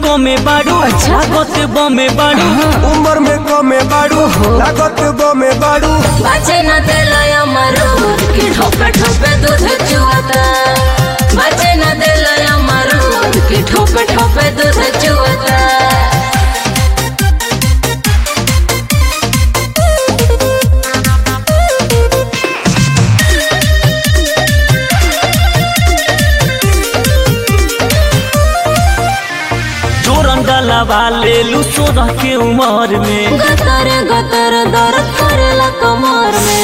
कमे बाड़ू लागत बमे बाड़ू उम्र में कमे बाड़ू लागत बमे बाड़ू बचे न दिलय अमरूद की ठोपे ठोपे दूध चुआता बचे न दिलय अमरूद की ठोपे ठोपे दूध चुआता जोरन डलावा ले लू सोलह के उम्र में गतर गतर दर्द करेला कमर में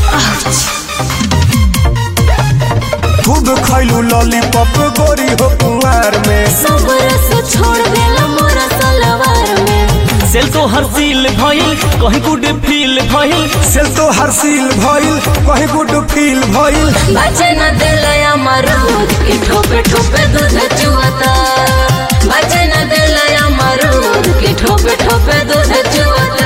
खूब खैलू लॉलीपॉप गोरी हो कुंवार में सब रस छोड़ देला मोरा सलवार में सेल तो हर सील भइल कहीं गुड फील भइल सेल तो हरसील भइल कहीं गुड फील भइल बचे न दिलय अमरूद की ठोपे ठोपे दूध चुआता बचे न दिलय अमरूद की ठोपे ठोपे दूध चुआता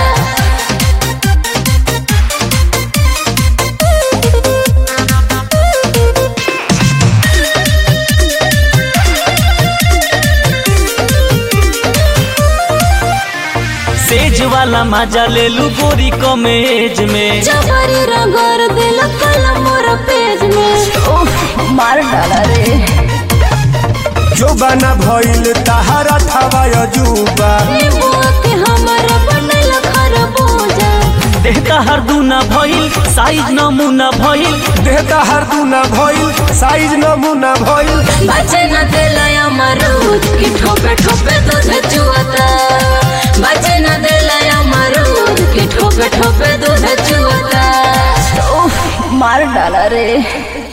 सेज वाला मजा ले लू गोरी कमे एज में जबरी रगड़ दिल कलम मोर पेज में ओह मार डाला रे जो बना भइल तहारा थवा अजूबा नींबुआ के हमर बनल खरबूजा देहता हर दूना भइल साइज नमूना भइल देहता हर दूना भइल साइज नमूना भइल बचे न दिलय अमरूद की ठोपे ठोपे दूध चुआता बचे न दिलय अमरूद की ठोपे ठोपे दूध चुआता ओह मार डाला रे